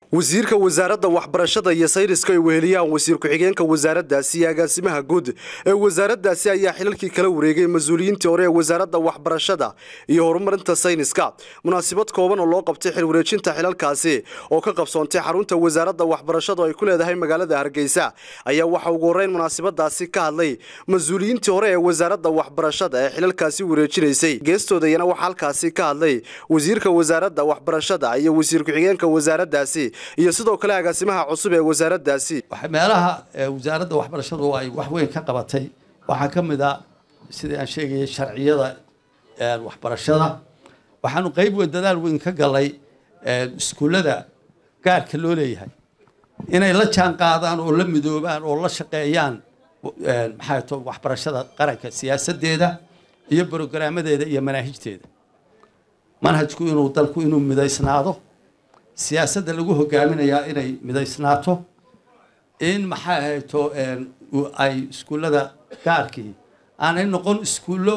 wasiirka wasaaradda waxbarashada iyo sayniska ay weheliyaan wasiir ku-xigeenka wasaaraddaasi iyo agaasimaha guud ee wasaaraddaasi ayaa xilalkii kala wareegay mas-uuliyiintii hore ee wasaaradda waxbarashada iyo horumarinta sayniska munaasabad kooban oo loo qabtay xil wareejinta xilalkaasi oo ka qabsoontay xarunta wasaaradda waxbarashada oo ay ku leedahay magaalada hargeysa ayaa waxaa ugu horreyn munaasabadaasi ka hadlay mas-uuliyiintii hore ee wasaaradda waxbarashada ee xilalkaasi wareejinaysay geestoodayana waxaa halkaasi ka hadlay wasiirka wasaaradda waxbarashada iyo wasiir ku-xigeenka wasaaraddaasi iyo sidoo kale agaasimaha cusub ee wasaaraddaasi meelaha wasaaradda waxbarashadu ay wax weyn ka qabatay waxaa ka mid a sidai aan sheegayay sharciyada waxbarashada waxaanu qeyb weyn dadaal weyn ka galay iskuullada gaarka loo leeyahay inay la jaan qaadaan oo la midoobaan oo la shaqeeyaan maxay to waxbarashada qaranka siyaasadeeda iyo brograamadeeda iyo manaahijteeda manhajku inuu dalku inuu midaysnaado siyaasadda lagu hogaaminayaa inay midaysnaato in maxay ahayto ay iskuullada gaarkii aanay noqon iskuullo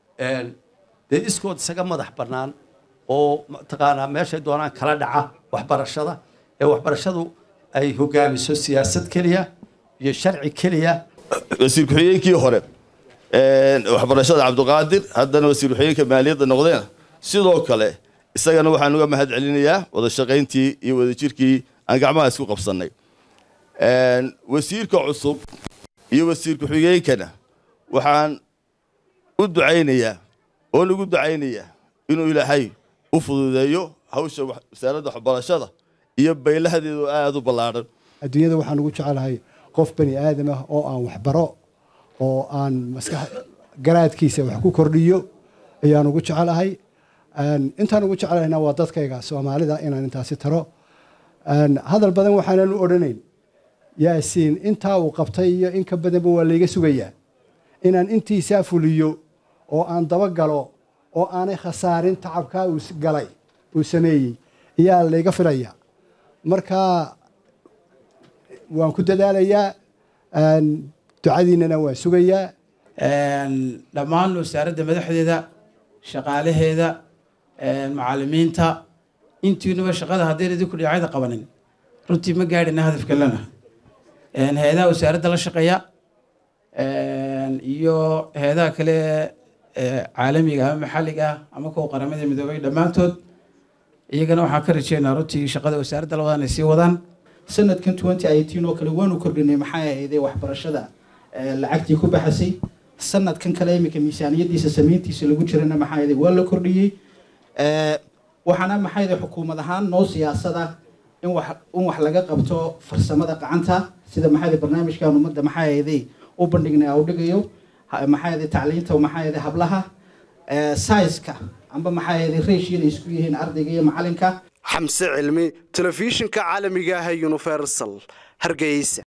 dee iskood isaga madax bannaan oo mataqaanaa meeshay doonaan kala dhaca waxbarashada ee waxbarashadu ay hogaamiso siyaasad keliya iyo sharci keliya wasiir ku-xigeenkii hore waxbarashada cabdiqaadir haddana wasiir ku-xigeenka maaliyadda noqdeen sidoo kale isagana waxaan uga mahad celinayaa wada shaqayntii iyo wadajirkii aan gacmaha isku qabsannay wasiirka cusub iyo wasiir ku-xigeenkana waxaan u ducaynayaa oon ugu ducaynayaa inuu ilaahay u fududeeyo hawsha wasaaradda waxbarashada iyo baylahadeedu aada u ballaadhan adduunyada waxaan ugu jecelahay qof bani aadam ah oo aan waxbaro oo aan maskax garaadkiisa wax ku kordhiyo ayaan ugu jecelahay intaan ugu jeclayna waa dadkayga soomaalida inaan intaasi taro hadal badan waxaanan u odhanayn yaasiin intaa uu qabtay iyo in ka badanba waa layga sugayaa inaan intiisaa fuliyo oo aan dabagalo oo aanay khasaarin tacabkaa uu galay uu sameeyey ayaa layga filaya marka waan ku dadaalayaa ducadiinana waan sugayaa dhammaan wasaaradda madaxdeeda shaqaalaheeda macalimiinta intiinuba shaqada haddayna idinku dhinacyada qabanin runtii ma gaadhina hadafka lana hay-adaha wasaaradda la shaqeeya iyo hay-adaha kale caalamiga ama maxalliga ah ama kuwa qaramada midoobay dhammaantood iyagana waxaan ka rajeynaa runtii shaqada wasaaradda labadan ay sii wadaan sanadkan twenty eighteen oo kale waanu kordhinay maxay ahayday waxbarashada lacagtii ku baxasay sanadkan kale iminka miisaaniyadiisa samayntiisa lagu jirana maxaa ahayday waa la kordhiyey waxaana maxayda xukuumad ahaan noo siyaasada in wax in wax laga qabto farsamada gacanta sida maxayda barnaamijkan ummadda maxaa ahayday u bandhignay au dhigayo maxaa ahayday tacliinta maxaa ahayday hablaha saiska amba maxaa ahayday reeshiyada isku yihiin ardayga iyo macalinka xamse cilmi telefishinka caalamiga ah ee universal hargeysa